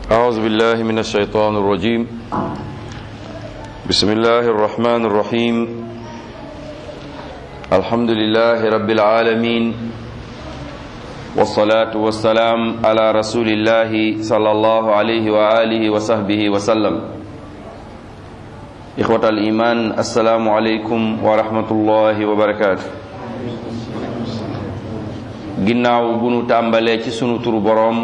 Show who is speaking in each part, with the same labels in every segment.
Speaker 1: أعوذ بالله من الشيطان الرجيم بسم الله الرحمن الرحيم الحمد لله رب العالمين والصلاة والسلام على رسول الله صلى الله عليه وآله وصحبه وسلم إخوة الإيمان السلام عليكم ورحمة الله وبركاته ginnaaw bu nu tàmbalee ci sunu turu boroom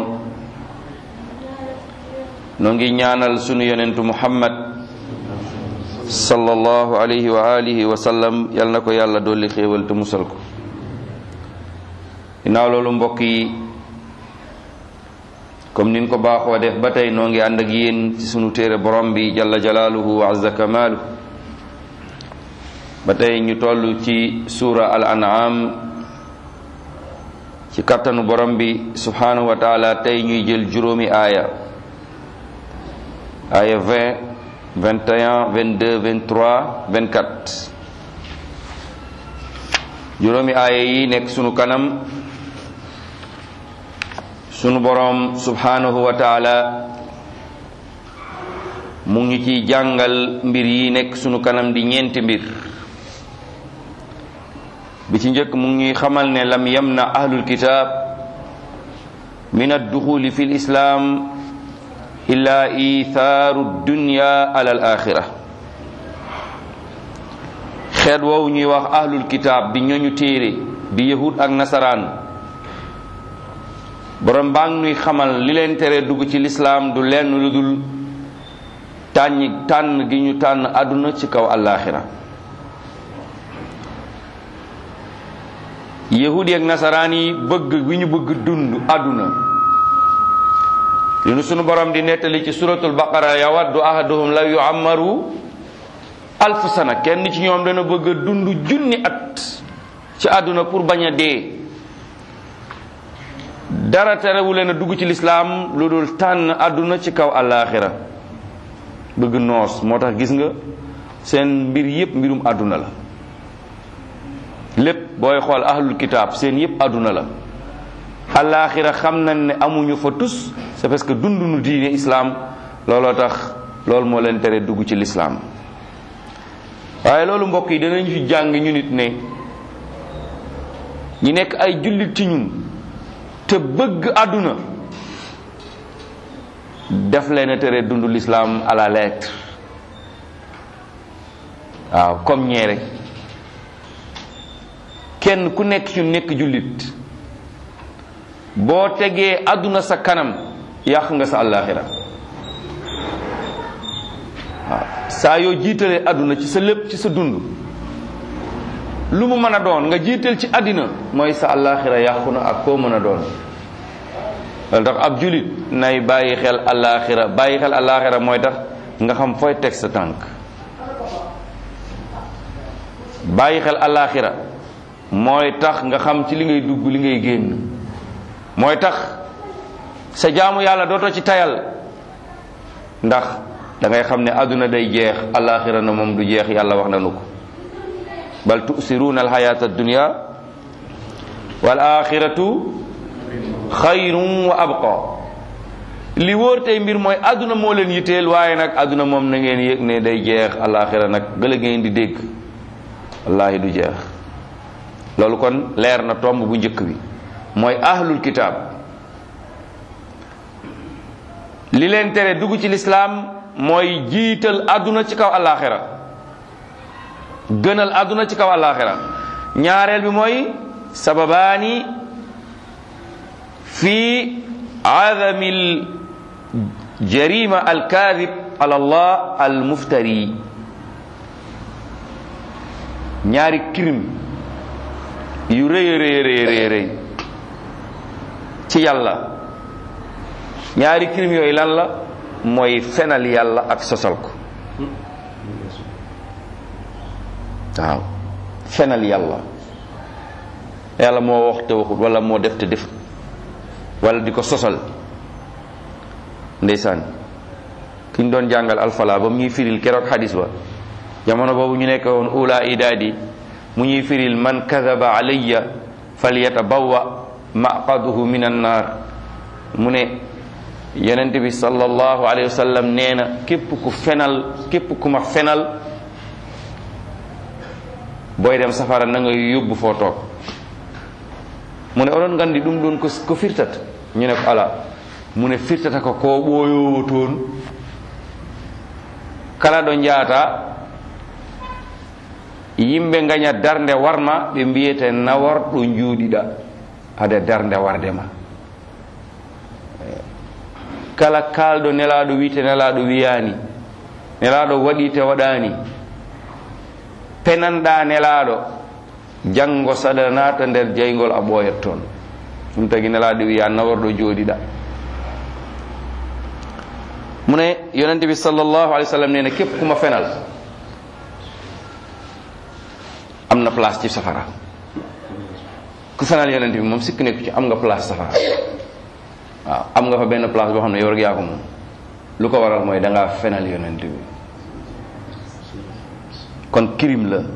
Speaker 1: noo ngi ñaanal sunu yonentu muhammad sallallahu alayhi wa alihi wa sallam yal na ko yàlla dolli xéewal te musal ko ginnaaw loolu mbokk yi comme nin ko baaxoo def ba tey noo ngi ànd ak yéen ci sunu téere borom bi jalla jalaaluhu wa azza kamaalu ba tey ñu toll ci suura al an'am ci kattanu borom bi subhanahu wa taala tey ñuy jël juróomi aaya aaya 20 21 22 23 24 juróomi aaya yi nekk sunu kanam sunu borom subhanahu wa taala mu ngi ciy jàngal mbir yi nekk sunu kanam di ñeenti mbir bi ci njëkk mu ngi xamal ne lam yamna ahlul kitaab min adduxuli fi lislaam illa ithaaru dunya ala al axira xeet woowu ñuy wax ahlul kitaab di ñooñu téere di yahud ak nasaraan borom baa ngi nuy xamal li leen tere dugg ci lislaam du lenn lu dul tànn tànn gi ñu tànn àdduna ci kaw àllaaxira yahudi ak nasaraan yi bëgg bi ñu bëgg dund àdduna li nu sunu borom di nettali ci suratul baqara yawaddu ahaduhum law yu'ammaru alf sana kenn ci ñoom dana bëgg a dund junni at ci àdduna pour bañ a dee dara terewu leen a dugg ci lislaam lu dul tànn àdduna ci kaw àllaaxira bëgg noos moo tax gis nga seen mbir yépp mbirum àdduna la lépp booy xool ahlul kitaab seen yépp àdduna la alaaxira xam nañ ne amuñu fa tus c'est parce que dunduñu diine islaam looloo tax loolu moo leen tere dugg ci lislaam waaye loolu mbokk yi danañ fi jàng ñu nit ne ñi nekk ay jullit ci ñun te bëgg àdduna def leen a tere dund lislaam à la lettre waaw comme ñee rek kenn ku nekk ci nekk jullit boo tegee àdduna sa kanam yàq nga sa àllaaxira waaw saa yoo jiitalee àdduna ci sa lépp ci sa dund lu mu mën a doon nga jiital ci àddina mooy sa àllaaxira yàqu na ak koo mën a doon loolu tax ab jullit nay bàyyi xel àllaaxira bàyyi xel àllaaxira mooy tax nga xam fooy teg sa tànk bàyyi xel àllaaxira mooy tax nga xam ci li ngay dugg li ngay génn mooy tax sa jaamu yàlla dootoo ci tayal ndax da ngay xam ne àdduna day jeex alaxira na moom du jeex yàlla wax nanu ko bal tusiruuna alxayata addunia wal axiratu xayrun wa abqa li wóor tey mbir mooy àdduna moo leen yitteel waaye nag àdduna moom na ngeen yëg ne day jeex alaxira nag gëla ngeen di dégg wallahi du jeex loolu kon leer na tomb bu njëkk bi mooy ahlul kitaab li leen tere dugg ci lislaam mooy jiital àdduna ci kaw àllaaxira gënal àdduna ci kaw àllaaxira ñaareel bi mooy sababaani fi adamil jarima alkaadib ala allah almuftari ñaari crime yu rëy rëy rëy rëy ci yàlla ñaari crime yooyu lan la mooy fenal yàlla ak sosal ko waaw fenal yàlla yàlla moo wax te waxut wala moo def te defut wala di ko sosal ndeysaan ki ñu doon jàngal alfala ba mu ñuy firil keroog xadis ba jamono boobu ñu nekk woon ula idaadi mu ñuy firil man kadaba alayya falyatabawa maqaduhu min annar mu ne yonent bi sallallahu alayhi wa sallam nee na képp ku fenal képp ku ma fenal booy dem safara na nga yóbbu foo toog mu ne oɗon gandi ɗum ɗon ko ko firtata ñu ne ko ala mu ne firtata ko ko ɓooyowo toon kala ɗo jaata yimɓe gaña darde warma ɓe mbiyete nawar ɗo juuɗiɗa hade darde warde ma kala kalɗo nelaɗo wiite nelaɗo wiyani nelaɗo waɗi te waɗani penanɗa nelaɗo janggo saɗa nata nder jeygol a ɓooyat toon ɗum tagi nelaɗo wiya nawarɗo jooɗiɗa mu ne yonente bi sallallahu alayhi wa sallam nee na képp ku ma fenal am na place ci safara ku fenal yonente bi moom sikk nekku ci am nga place safara waaw am nga fa benn place boo xam ne yow rek yaa ko moom lu ko waral mooy da ngaa fenal yonente bi kon crime la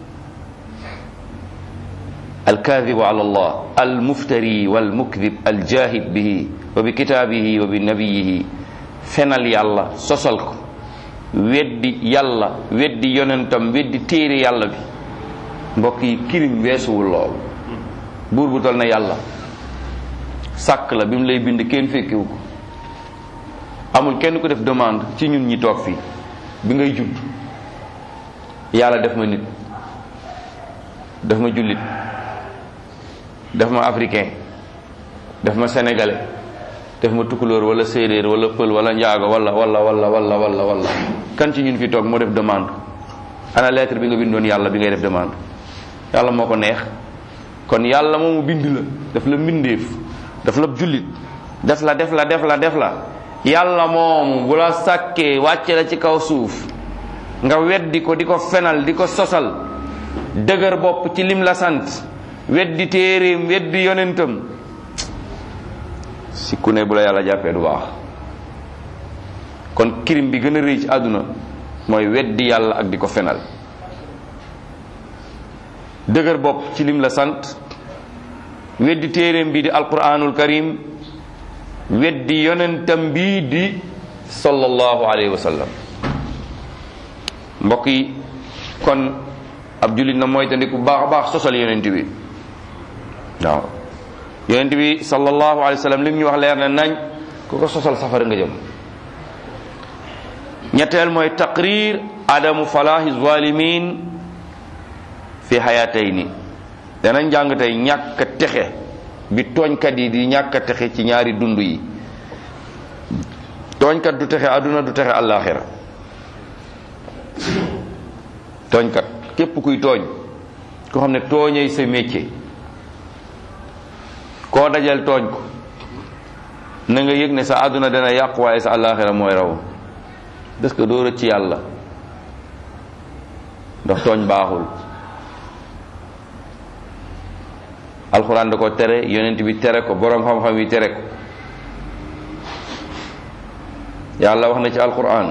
Speaker 1: alkadibu ala allah almuftari walmukdib aljahid bihi wa bi kitaabihi wa bi nabiyihi fenal yàlla sosal ko weddi yàlla weddi yonentam weddi téere yàlla bi mbokk yi kirim weesuwul lool buur bu tol na yàlla sàkk la bi mu lay bind kenn fekkiwu ko amul kenn ku def demande ci ñun ñi toog fii bi ngay judd yàlla def ma nit def ma jullit def ma africain def ma sénégalais def ma tukulóor wala séeréer wala pël wala njaago wala wala wala wala wala wala kan ci ñun fi toog moo def demande ana lettre bi nga bindoon yàlla bi ngay def demande yàlla moo ko neex kon yàlla moomu bind la daf la mbindeef daf la jullit def la def la def la def la yàlla moomu bu la sàkkee wàcce la ci kaw suuf nga weddi ko di ko fenal di ko sosal dëgër bopp ci lim la sant weddi téeréem weddi yonentam si ku ne bu la yàlla jàppee du baax kon kirim bi gën a rëy ci àdduna mooy weddi yàlla ak di ko fenal dëgër bopp ci lim la sant weddi téeréem bi di alquranul karim weddi yonentam bii di sallallahu alayhi wa sallam mbokk yi kon ab jullit na mooy tandi ku baax a baax sosal yonent bi waaw yonent bi sallallahu alayhi wa sallam li mu ñu wax leer na nañ ku ko sosal safara nga jëm ñetteel mooy taqrir adamu falahi zalimin fi hayatayni danañ jàng tey ñàkk a texe bi tooñkat yi di ñàkk a texe ci ñaari dund yi tooñkat du texe àdduna du texe àllaaxira tooñkat képp kuy tooñ koo xam ne tooñay sa métier koo dajal tooñ ko na nga yëg ne sa àdduna dana yàqu waaye sa àllaaxira mooy raw parce que doo rëcc yàlla ndax tooñ baaxul alxuraan da ko tere yonent bi tere ko boroom xam-xam yi tere ko yàlla wax na ci alxuraan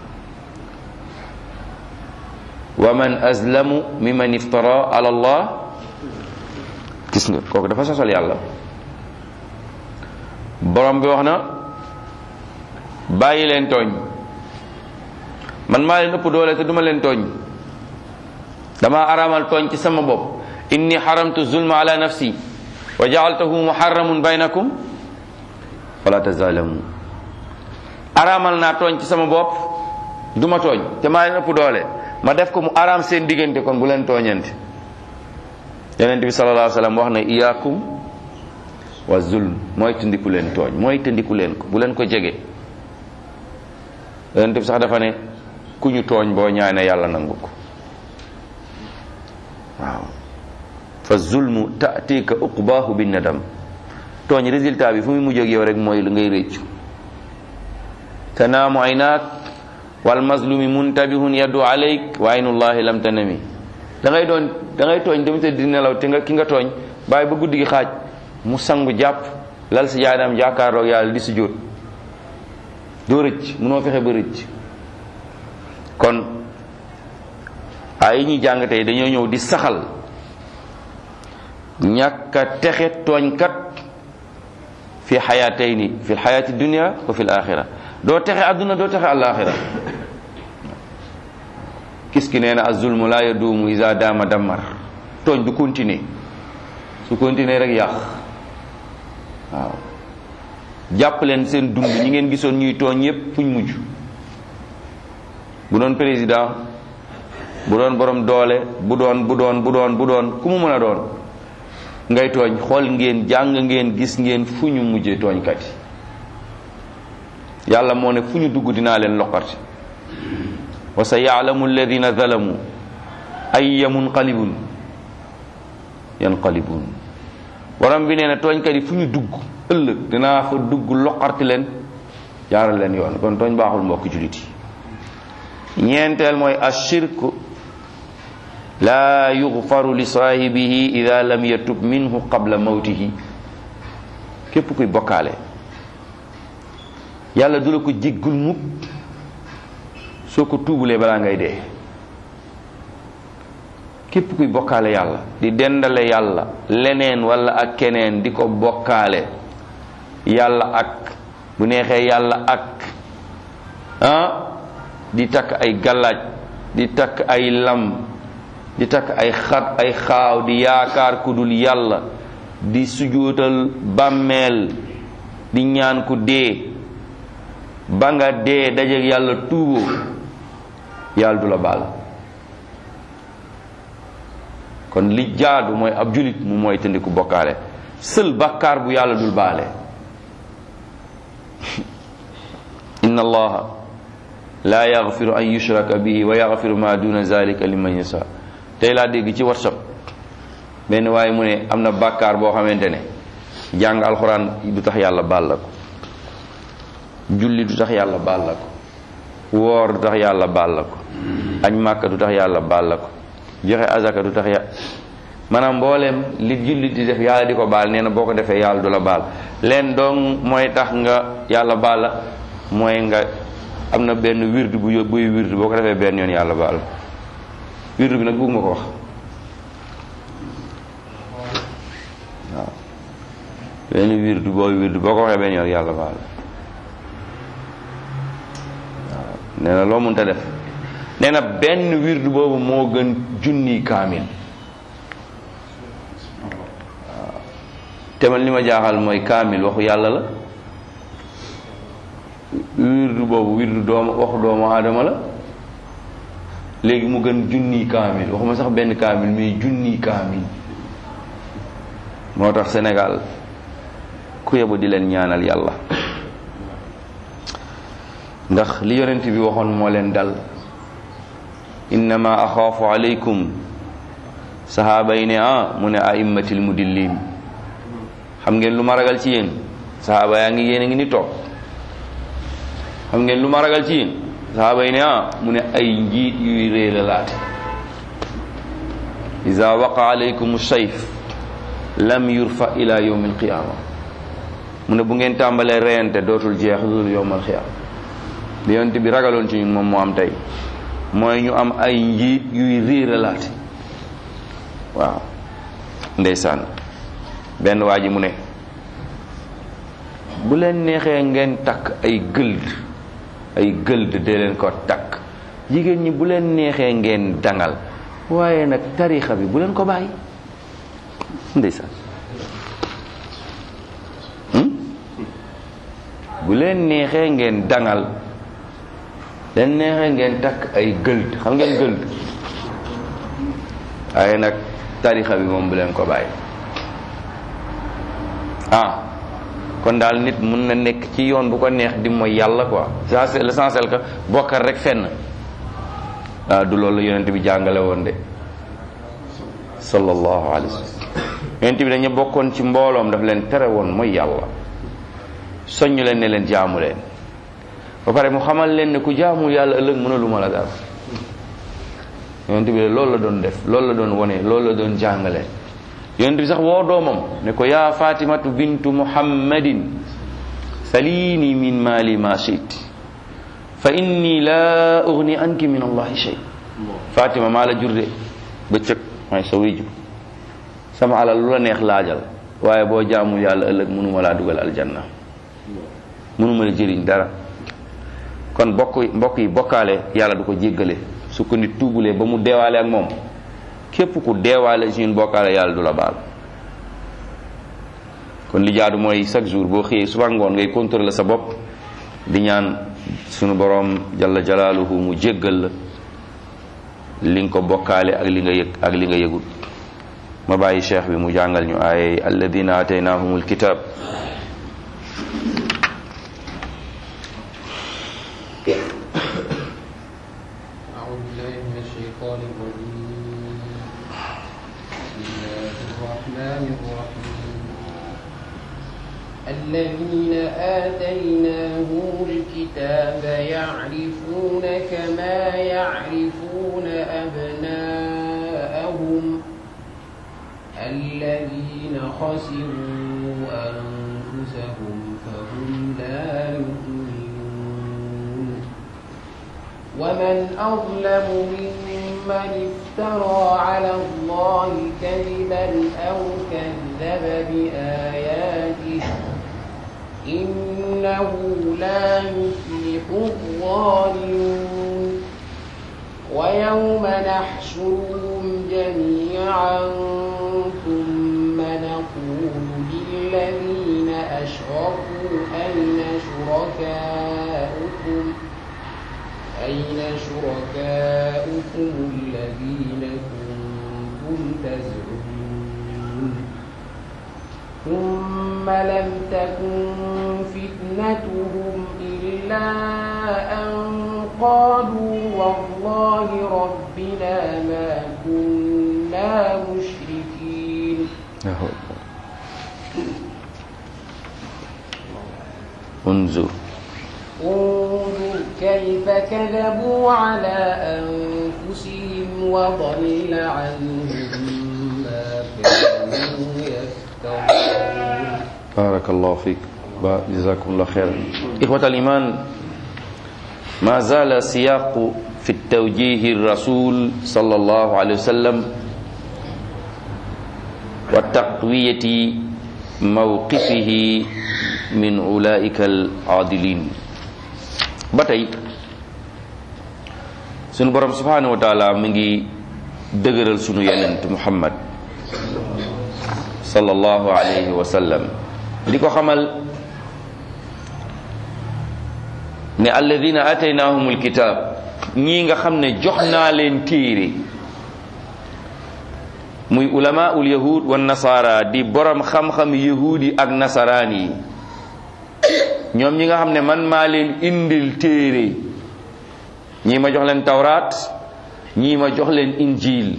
Speaker 1: wa man azlamu mimman iftara ala allah gis nga kooku dafa sosal yàlla borom bi wax na bàyyi leen tooñ man maa leen ëpp doole te duma leen tooñ dama araamal tooñ ci sama bopp inni xaramtu zulma ala nafsi wa jaaltahu muharramun baynakum fala tazalamu araamal naa tooñ ci sama bopp duma tooñ te maa leen ëpp doole ma def ko mu araam seen diggante kon bu leen tooñante yonent bi sallallahu alayhi wa sallam wax na iyaakum wa zulm mooy tëndiku leen tooñ mooy tëndiku leen ko bu leen ko jege yonent bi sax dafa ne ku ñu tooñ boo ñaane yàlla nangu ko waaw fa zulmu tatika uqbaahu bin nadam tooñ résultat bi fu muy mujj ak yow rek mooy lu ngay réccu tanaamu aynaak wal mazlumi muntabihun yaddu alayk wa aynullahi lam tanami da ngay doon da ngay tooñ dem te di nelaw te nga ki nga tooñ bàyyi ba guddi gi xaaj mu sangu jàpp lal si jaadaam jàkkaarloog yàlla di si jóot doo rëcc munoo fexe ba rëcc kon ay ñuy jàng tey dañoo ñëw di saxal ñàkk a texe tooñkat fi xayatayni fi lxayati dunia wa fi l axira doo texe àdduna doo texe alaxira kis ki nee na azulmu la yaduumu isa daama dammar tooñ du continuer su continuer rek yàq waaw jàpp leen seen dund ñi ngeen gisoon ñuy tooñ yépp fuñ mujj bu doon président bu doon borom doole bu doon bu doon bu doon bu doon ku mu mën a doon ngay tooñ xool ngeen jàng ngeen gis ngeen fu ñu mujjee tooñkat yi yàlla moo ne fu ñu dugg dinaa leen loqati wa sa yaalamu alladina zalamu ayya munqalibun yanqalibun borom bi nee na tooñkat yi fu ñu dugg ëllëg dinaa fa dugg loqarti leen jaaral leen yoon kon tooñ baaxul mbokk julit yi ñeenteel mooy ashirku laa yughfaru li saahibihi ida lam yatub minhu qabla mawtihi képp kuy bokkaale yàlla du la ko jéggul mukk soo ko tuubulee balaa ngay dee képp kuy bokkaale yàlla di dendale yàlla leneen wala ak keneen di ko bokkaale yàlla ak bu neexee yàlla ak ah di takk ay galaaj di takk ay lam di takk ay xat ay xaaw di yaakaar ku dul yàlla di sujootal bàmmeel di ñaan ku dee ba nga dee dajeek yàlla tuuboo yàlla du la baal kon li jaadu mooy ab julit mu mooy tëndiku bokkaale sël bàkkaar bu yàlla dul baale inna allaha la yaghfiru an yushraka bihi wa yaghfiru ma duna zalika liman yasha tey laa dégg ci whatsapp benn waaye mu ne am na bàkkaar boo xamante ne jàng alxuraan du tax yàlla baal la ko julli du tax yàlla baal la ko woor du tax yàlla baal la ko añ màkka du tax yàlla baal la ko joxe azaka du tax ya maanaam mbooleem li julli di def yàlla di ko baal nee na boo ko defee yàlla du la baal leen doon mooy tax nga yàlla baal la mooy nga am na benn wirdu bu buy wirdu boo ko defee benn yoon yàlla baal wirdu bi nag bëgguma ko wax waaw benn wirdu booy wirdu boo ko waxee benn yoon yàlla baal waaw nee na loo mënta def nee na benn wirdu boobu moo gën junni kaamil waaw te man li ma jaaxal mooy kaamil waxu yàlla la wirdu boobu wirdu doomu waxu doomu aadama la léegi mu gën junni kaamil waxuma sax benn kaamil mais junni kaamil moo tax Sénégal ku yebu di leen ñaanal yàlla ndax li yonent bi waxoon moo leen dal innama axaafu alaykum sahaaba yi ne ah mu ne aimmatil mudillin xam ngeen lu ma ragal ci yéen sahaaba yaa ngi yéen a ngi ni toog xam ngeen lu ma ragal ci yéen sahaaba yi ne ah mu ne ay njiit yuy réer laate ida waqa alaykum sayf lam yurfa ila yawm alqiyama mu ne bu ngeen tàmbalee reyante dootul jeex loolu yawm alqiyama li yonent bi ragaloon ci ñun moom moo am tey mooy ñu am ay njiit yuy réeralaate waaw ndeysaan benn waa ji mu ne bu leen neexee ngeen takk ay gëld ay gëld dee leen ko takk jigéen ñi bu leen neexee ngeen dangal waaye nag tarixa bi bu leen ko bàyyi ndeysaan bu leen neexee ngeen dangal leen neexee ngeen takk ay gëld xam ngeen gëld waaye nag tarixa bi moom bu leen ko bàyyi ah kon daal nit mun na nekk ci yoon bu ko neex di mooy yàlla quoi c'est l'essentiel que bokkal rek fenn ah du loolu yonent bi jàngale woon de sallallahu alayhi wa sallam yonent bi dañu bokkoon ci mbooloom daf leen tere woon mooy yàlla soññ leen ne leen jaamu leen ba pare mu xamal leen ne ku jaamul yàlla ëllëg mënalu ma la dara yonent bi loolu la doon def loolu la doon wone loolu la doon jàngale yonent bi sax woo doomam ne ko yaa fatimatu bintu muhammadin salini min mali ma shit fa inni la ugni anki min allahi shay fatima maa la jurde bëccëg may sa wéju sama alal lu la neex laajal waaye boo jaamul yàlla ëllëg mënuma laa dugal aljanna mënuma la jëriñ dara kon bokk mbokk yi bokkaale yàlla du ko jéggale su ko nit tuubulee ba mu deewaale ak moom képp ku deewaale si ñun bokkaale yàlla du la baal kon li jaadu mooy chaque jour boo xëyee suba ngoon ngay contrôler sa bopp di ñaan sunu boroom jalla jalaaluhu mu jéggal la li nga ko bokkaale ak li nga yëg ak li nga yëgul ma bàyyi cheikh bi mu jàngal ñu ay alladina ataynahumul kitab
Speaker 2: أعوذ بالله من الشيطان الرجيم بسم الله الرحمن الرحيم الذين آتيناهم الكتاب يعرفون كما يعرفون أبناءهم الذين خسروا أنفسهم فهم لا يؤمنون ومن أظلم ممن افترى على الله كذبا أو كذب بآياته إنه لا يفلح الظالمون ويوم نحشرهم جميعا ثم نقول للذين أشركوا أين شركاؤكم أين شركاؤكم الذين كنتم تزعمون ثم لم تكن فتنتهم إلا أن قالوا والله ربنا ما كنا مشركين
Speaker 1: انظر
Speaker 2: انظر كيف كذبوا على أنفسهم وضل عنهم ما كانوا يفترون
Speaker 1: بارك الله فيك با- جزاكم الله خيرا إخوة الإيمان ما زال سياق في التوجيه الرسول صلى الله عليه وسلم وتقوية موقفه من أولئك العادلين باتاي سن borom subhanahu wa ta'ala mi ngi dëgëral sunu yonent Muhammad sallallahu alayhi wa sallam di ko xamal ne alladina ataynahumul kitab ñii nga xam ne jox naa leen téere muy ulamaul yahud wa nasara di borom xam-xam yahud yi ak nasaraan yi ñoom ñi nga xam ne man maa leen indil téere ñii ma jox leen tawraat ñii ma jox leen injil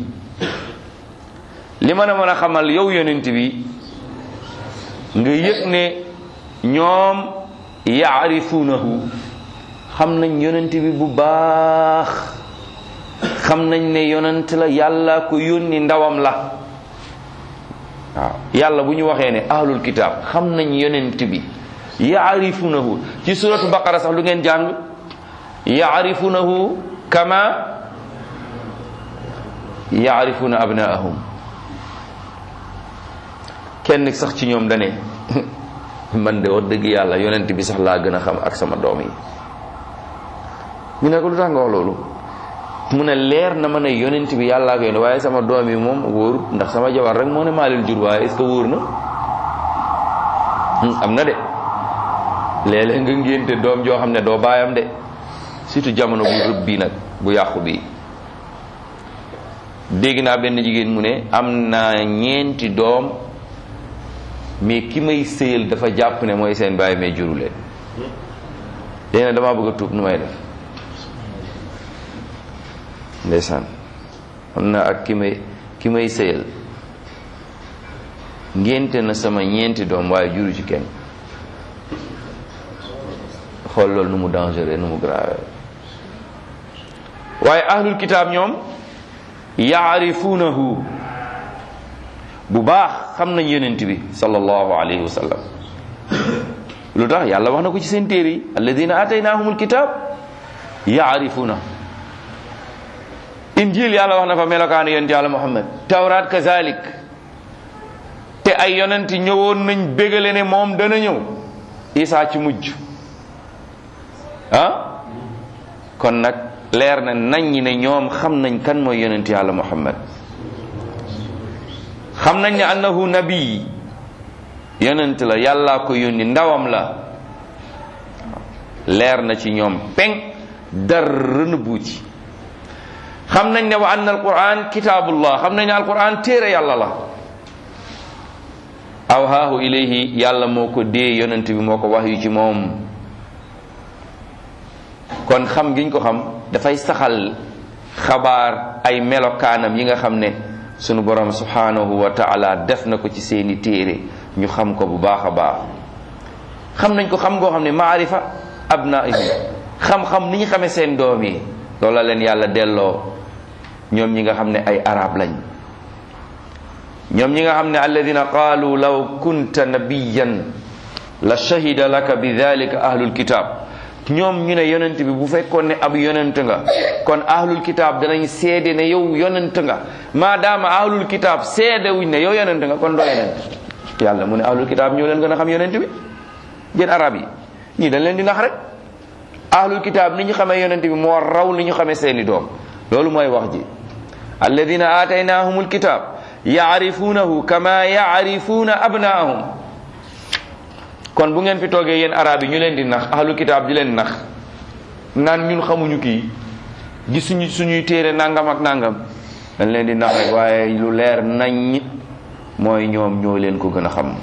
Speaker 1: li mën a mën a xamal yow yonent bi nga yëg ne ñoom yaarifunahu xam nañ yonent bi bu baax xam nañ ne yonent la yàlla ko yónni ndawam la waaw yàlla bu ñu waxee ne ahlul kitaab xam nañ yonent bi yaarifunahu ci suratu baqara sax lu ngeen jàng yaarifunahu kama yaarifuna abnaahum kenn sax ci ñoom dane man de wax dëgg yàlla yonent bi sax laa gën a xam ak sama doom yi ñu ne ko lu tax nga wax loolu mu ne leer na ma ne yonent bi yàllaa ko yónni waaye sama doom yi moom wóorut ndax sama jabar rek moo ne maa leen jur waaye est-ce que wóor na am na de léeg-léeg nga ngénte doom joo xam ne doo baayam de surtout jamono bu rëbb bii nag bu yàqu bii dégg naa benn jigéen mu ne am naa ñeenti doom mais ki may sëyal dafa jàpp ne mooy seen baay mais juru leen léegi nag damaa bëgg a tuub nu may def ndeysaan am na ak ki may ki may sëyal ngénte na sama ñeenti doom waaye juru ci kenn xool loolu nu mu dangereux nu mu grave waaye ahlul kitaab ñoom yaarifunahu bu baax xam nañ yonent bi sallallahu alayhi wa sallam lu tax yàlla wax na ko ci seen téere yi alladina ataynahumul kitab yaarifuna injil yàlla wax na fa melokaanu yonent yàlla muhammad tawraat kazalik te ay yonent ñëwoon nañ bégale ne moom dana ñëw isaa ci mujj ah kon nag leer na nañ ñi ne ñoom xam nañ kan mooy yonent yàlla muhammad xam nañ ne annahu nabi yonent la yàllaa ko yónni ndawam la leer na ci ñoom peng dara nëbbu ci xam nañ ne wa anna alquran kitaabullah xam nañ ne alquran téere yàlla la awhaahu ilayhi yàlla moo ko dee yonent bi moo ko wax yu ci moom kon xam giñ ko xam dafay saxal xabaar ay melokaanam yi nga xam ne sunu borom subhanahu wa taala def na ko ci seeni téere ñu xam ko bu baax a baax xam nañ ko xam ngoo xam ne maarifa abnaihim xam-xam ni ñu xamee seen doom yi loola leen yàlla delloo ñoom ñi nga xam ne ay arab lañ ñoom ñi nga xam ne alladina qaalu law kunta nabiyan la shahida laka bi dalika ahlul kitab ñoom ñu ne yonent bi bu fekkoon ne ab yonent nga kon ahlul kitab danañ seede ne yow yonent nga maadaama ahlul kitab seede wuñ ne yow yonent nga kon doo yonent yàlla mu ne ahlul kitab ñoo leen gën a xam yonent bi yéen arab yi ñii dañ leen di nax rek ahlul kitab ni ñu xamee yonent bi moo raw ni ñu xamee seeni doom loolu mooy wax ji alladina aataynahumul kitab yaarifuunahu kama yaarifuuna abnaahum kon bu ngeen fi toogee yéen arab yi ñu leen di nax ahlu kitaab di leen nax naan ñun xamuñu kii gisuñu suñuy téere nangam ak nangam dañ leen di nax rek waaye lu leer nañ mooy ñoom ñoo leen ko gën a xam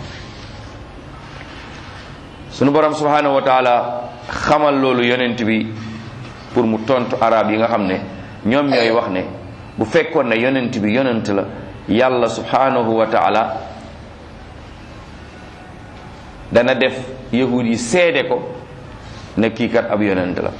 Speaker 1: sunu borom subhanahu wa taala xamal loolu yonent bi pour mu tontu arab yi nga xam ne ñoom ñooy wax ne bu fekkoon ne yonent bi yonent la yàlla subhanahu wa taala dana def yahud yi seede ko ne kii kat ab yonent la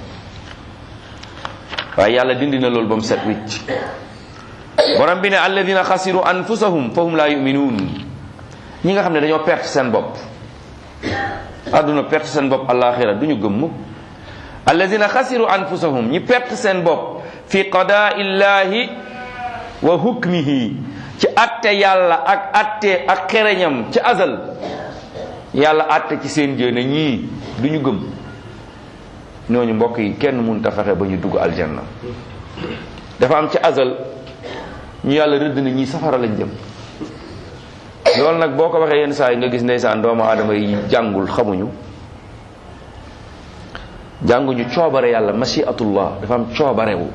Speaker 1: waaye yàlla dindi na loolu ba mu set wicc borom bi ne alladina xasiru anfusahum fahum la yuminuun ñi nga xam ne dañoo perte seen bopp àdduna perte seen bopp alaxira du ñu gëm mukk alladina xasiru anfusahum ñi perte seen bopp fi qadaa illahi wa hukmihi ci atte yàlla ak atte ak xereñam ci azal yàlla atte ci seen jëne ñii du ñu gëm ñooñu mbokk yi kenn mënut a fexe ba ñu dugg aljanna dafa am ci azal ñu yàlla rëdd na ñii safara lañ jëm loolu nag boo ko waxee yenn saa yi nga gis ndeysaan doomu aadama yi jàngul xamuñu jànguñu coobare yàlla mashiatullah dafa am coobarewu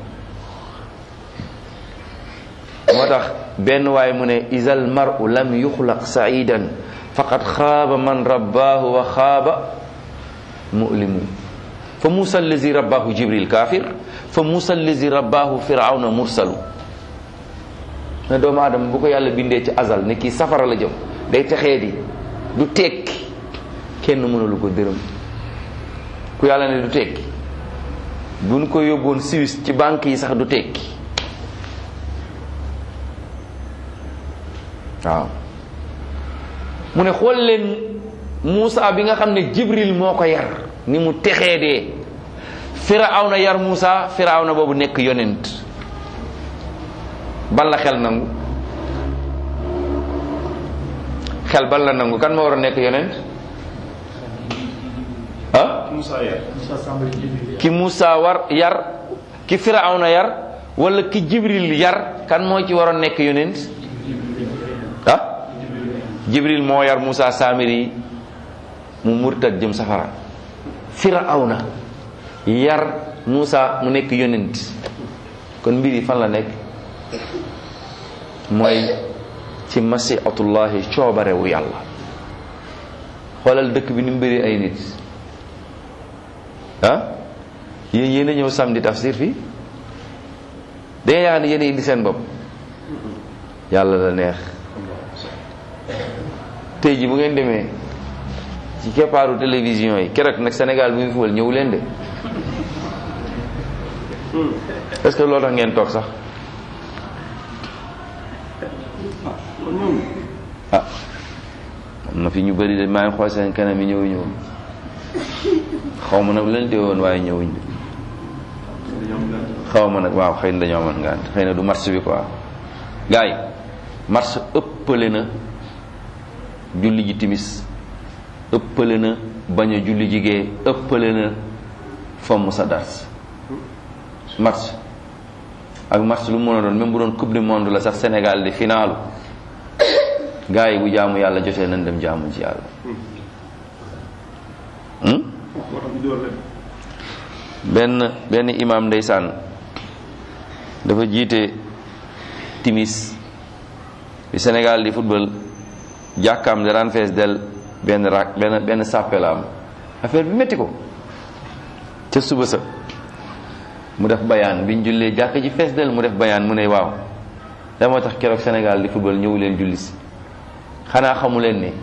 Speaker 1: moo tax benn waay mu ne isal maru lam yuxlaq saidan faqad xaaba man rabbaahu wa xaaba mulimu fa musa allazi rabbaahu jibril kafir fa musa allazi rabbaahu firawna mursalu ne doomu aadama bu ko yàlla bindee ci azal ne kii safara la jëm day texee di du tekki kenn mënalu ko dërëm ku yàlla ne du tekki buñ ko yóbboon Suisse ci banque yi sax du tekki waaw mu ne xool leen Moussa bi nga xam ne Jibril moo ko yar ni mu texee dee Firawna yar Moussa Firawna boobu nekk yonent ban la xel nangu xel ban la nangu kan moo war a nekk yonent ah ki Moussa war yar ki Firawna yar wala ki Jibril yar kan moo ci waroon nekk yonent ah jibril moo yar Moussa Samiri mu murtad jëm safara firawna yar Moussa mu nekk yonent kon mbir yi fan la nekk mooy ci masiatullahi coobarewu yàlla xoolal dëkk bi ni mu bëri ay nit ah yéen yéen a ñëw samedi tafsir fii da nga yaakaar ne yéen a indi seen bopp yàlla la neex tey ji bu ngeen demee ci keppaaru télévision yi keroog nag Sénégal bu ñu fuwal ñëw leen de est-ce que loolu tax ngeen toog sax ah am na fi ñu bëri de maa ngi xool seen kanam yi ñëw ñëw xaw ma nag leen dee woon waaye ñëwuñ xaw ma nag waaw xëy na dañoo amoon ngant xëy na du marché bi quoi gars yi marché ëppale na julli ji timis ëppale na bañ a julli jigee ëppale na fomm sa dars match ak match lu mu mën a doon même bu doon coupe du monde la sax Sénégal di finaalu gars yi bu jaamu yàlla jotee nañ dem jaamu ci yàlla hmm? benn benn imam ndeysaan dafa jiite timis bi Sénégal di football jàkkaam da daan fees del benn rak benn benn sàppe la am affaire bi métti ko ca suba sa mu def bayaan biñ jullee jàkk ji fees del mu def bayaan mu ne waaw da moo tax keroog Sénégal di football ñëw leen julli si xanaa xamu leen ne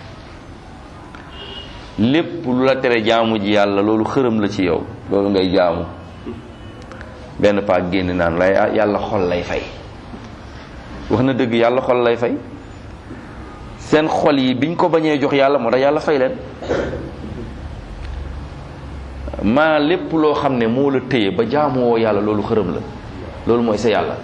Speaker 1: lépp lu la tere jaamu ji yàlla loolu xërëm la ci yow loolu ngay jaamu benn paak génn naan lay yàlla xol lay fay wax na dëgg yàlla xol lay fay seen xol yi biñ ko bañee jox yàlla moo tax yàlla fay leen maa lépp loo xam ne moo la téye ba jaamuwoo yàlla loolu xërëm la loolu mooy sa yàlla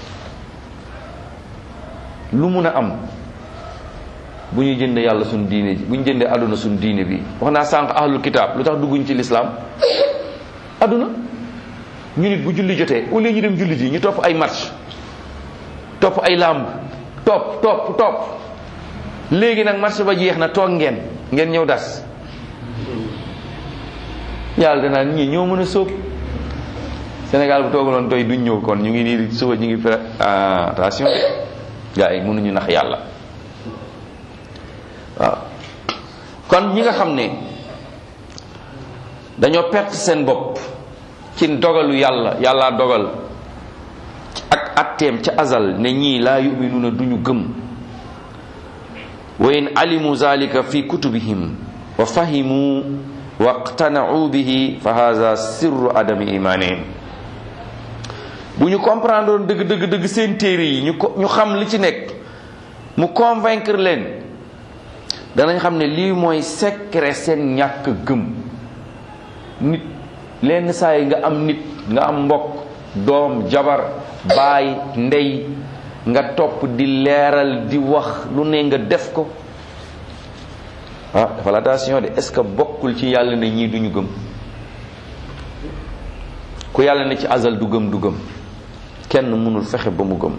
Speaker 1: lu mun a am bu ñu jëndee yàlla suñ diine ji bu ñu jëndee àdduna suñ diine bi wax naa sànq ahlul kitaab lu tax dugguñ ci lislaam àdduna ñu nit bu julli jotee au lieu ñu dem julli ji ñu topp ay match topp ay làmb topp topp topp léegi nag match ba jeex na toog ngeen ngeen ñëw das yàlla danaa ñii ñoo mën a sóob Sénégal bu toogaloon doy duñ ñëw kon ñu ngi nii suba ñu ngi pré attention gars yi mënuñu nax yàlla waaw kon ñi nga xam ne dañoo perte seen bopp ci dogalu yàlla yàlla dogal ak atteem ca azal ne ñii laa yuminuuna duñu gëm wa in alimu zalika fi kutubihim wa fahimu wa qtana'u bihi fa hadha sirru adami imanihim bu ñu comprendre woon dëgg dëgg dëgg seen téere yi ñu ko ñu xam li ci nekk mu convaincre leen danañ xam ne lii mooy secret seen ñàkk gëm nit lenn saa yi nga am nit nga am mbokk doom jabar baay ndey nga topp di leeral di wax lu ne nga def ko ah dafa la attention de est-ce que bokkul ci yàlla ne ñii duñu gëm ku yàlla ne ci azal du gëm du gëm kenn mënul fexe ba mu gëm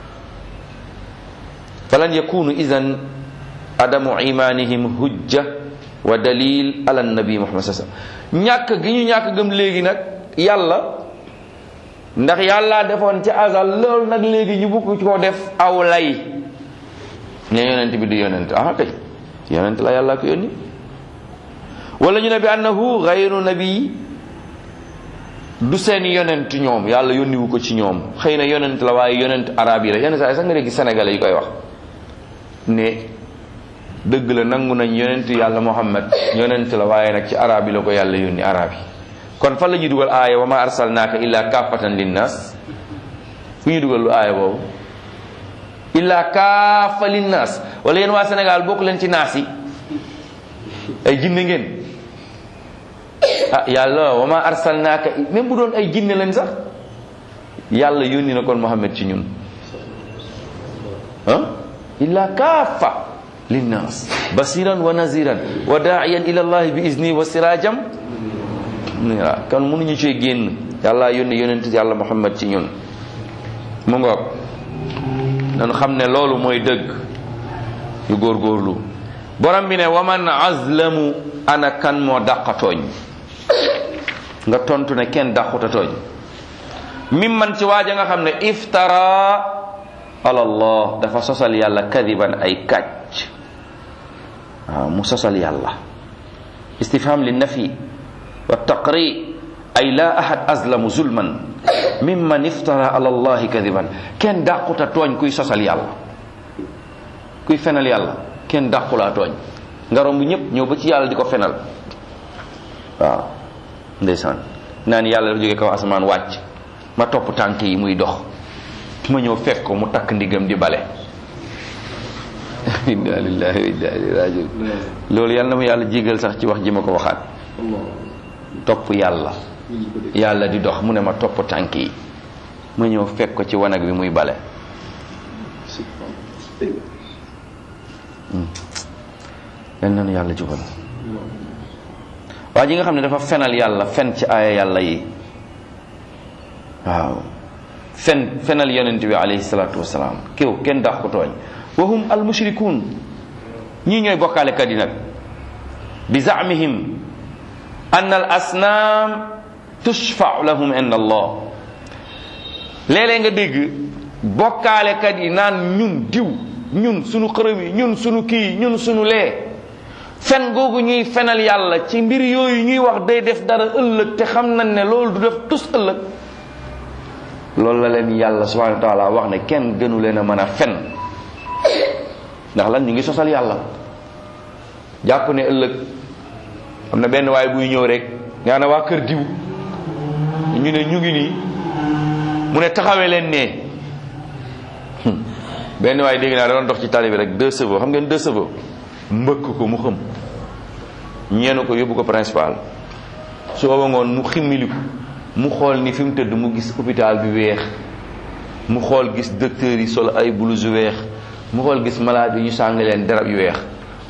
Speaker 1: falan yakunu idan adamu imanihim hujja wa dalil ala nabi muhammad sallallahu alayhi wasallam ñàkk gi ñu ñàkk gëm léegi nag yàlla ndax yàlla defoon ci azal loolu nag léegi ñu bugg ko def aw lay ne yonent bi du yonent ah kay yonent la yàlla ko yónni wala ñu ne bi annahu gayru nabi du seen yonent ñoom yàlla yónniwu ko ci ñoom xëy na yonent la waaye yonent arab yi la yenn saa yi sax nga dégg sénégalais yi koy wax ne dëgg la nangu nañ yonent yàlla muhammad yonent la waaye nag ci arab yi la ko yàlla yónni arab yi kon fan la ñuy dugal aaya wa ma arsalnaaka illa kaafatan linnaas fu ñuy dugal lu aaya boobu illa kaafa linnaas wala yéen waa Sénégal bokk leen ci naas yi ay jinne ngeen ah yàlla wa ma arsalnaaka même bu doon ay jinne lañ sax yàlla yónni na kon Muhammad ci ñun ah illa kaafa linnaas basiran wa naziran wa daaiyan ila allahi bi izni wa sirajam waaw kon mënuñu cee génn yàlla yónni yonent yàlla muhammad ci ñun mu ngoog dañu xam ne loolu mooy dëgg yu góorgóorlu borom bi ne waman azlamu ana kan moo dàqa tooñ nga tontu ne kenn dàquta tooñ mim man ci waaja nga xam ne iftara ala allah dafa sosal yàlla kadiban ay kàcc waaw mu sosal yàlla istifham li nafi wa taqri ay la ahad azlamu zulman mimman iftara ala allahi kadiban kenn dàquta tooñ kuy sosal yàlla kuy fenal yàlla kenn dàqulaa tooñ nga romb ñëpp ñëw ba ci yàlla di ko fenal waaw ndeysaan naan yàlla dafa jóge kaw asamaan wàcc ma topp tànk yi muy dox ma ñëw fekk ko mu takk ndigam di bale inna lillahi wa inna ilayhi rajiun loolu yàlla na ma yàlla jégal sax ci wax ji ma ko waxaat topp yàlla yàlla di dox mu ne ma topp tànk yi ma ñëw fekk ko ci wanag bi muy bale yal na nu yàlla jubal waa ji nga xam ne dafa fenal yàlla fen ci aaya yàlla yi waaw fen fenal yonent bi alayhi salaatu wasalaam kiw kenn dax ko tooñ wa hum al mushrikuun ñii ñooy bokkaalekat yi nag bi zaamihim an al asnaam tushfau lahum inda allah léeg-léeg nga dégg bokkaalekat yi naan ñun diw ñun sunu xërëm yi ñun sunu kii ñun sunu lee fen googu ñuy fenal yàlla ci mbir yooyu ñuy wax day def dara ëllëg te xam nañ ne loolu du def tus ëllëg loolu la leen yàlla subhanahu wa taala wax ne kenn gënu leen a mën a fen ndax lan ñu ngi sosal yàlla jàpp ne ëllëg am na benn waay buy ñëw rek nga ne waa kër diw ñu ne ñu ngi nii mu ne taxawee leen ne benn waay dégg naa da doon dox ci tali bi rek deux chevaux xam ngeen deux chevaux mbëkk ko mu xëm ñeenu ko yóbbu ko principal su booba ngoon mu ximmiliku mu xool ni fi mu tëdd mu gis hôpital bi weex mu xool gis docteur yi sol ay blouse yu weex mu xool gis malade yi ñu sàng leen darab yu weex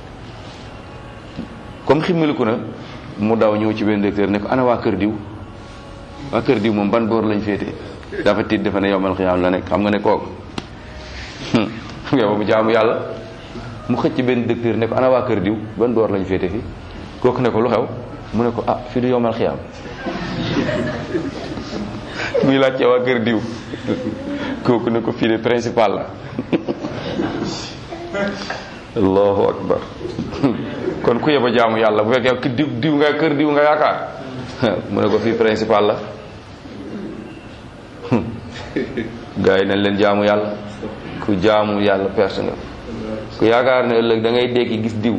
Speaker 1: comme ximmiliku na mu daw ñëw ci benn docteur ne ko ana waa kër diw waa kër diw moom ban boor lañ féete dafa tiit dafa ne yombal xiyaam la nekk xam nga ne kooku yow mu jaamu yàlla mu xëcc benn docteur ne ko ana waa kër diw ban boor lañ féete fi kooku ne ko lu xew mu ne ko ah fii du yombal xiyaam muy laajte waa kër diw kooku ne ko fii de principal la allahu akbar kon ku yeba jaamu yàlla bu fekkee ki diw diw nga kër diw nga yaakaar mu ne ko fii principal la gars yi nañ leen jaamu yàlla ku jaamu yàlla perte nga ku yaakaar ne ëllëg da ngay dekki gis diw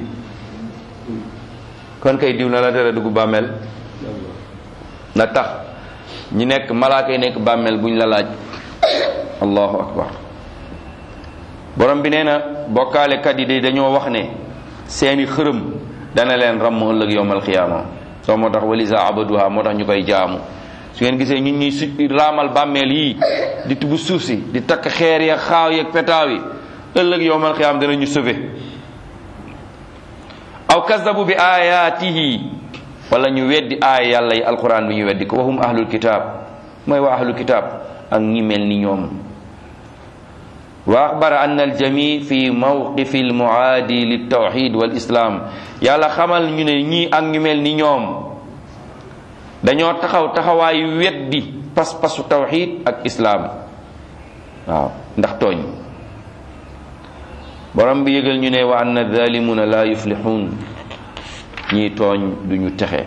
Speaker 1: kon kay diw na la tere dugg bàmmeel na tax ñi nekk malaaka yi nekk bàmmeel buñ la laaj allahu akbar borom bi nee na bokkaalekat yi de dañoo wax ne seeni xërëm dana leen ramm ëllëg yowmal xiyaama soo moo tax walisa abaduha moo tax ñu koy jaamu su ngeen gisee ñun ñuy su raamal bàmmeel yii di tubb suuf si di takk xeer ya xaaw yeeg petaaw yi ëllëg yowmal xiyaama dana ñu sauvé aw kazabu bi ayaatihi wala ñu weddi aaya yàlla yi alquran bi ñu weddi ko waxum ahlul kitaab mooy waa ahlul kitaab ak ñi mel ni ñoom wa axbara anna aljami fi mawqifi almuaadi liltawxid walislam yàlla xamal ñu ne ñii ak ñu mel ni ñoom dañoo taxaw taxawaayu weddi pas-pasu tawxid ak islaam waaw ndax tooñ borom bi yëgal ñu ne wa anna zalimuna la yuflixuun ñii tooñ duñu texe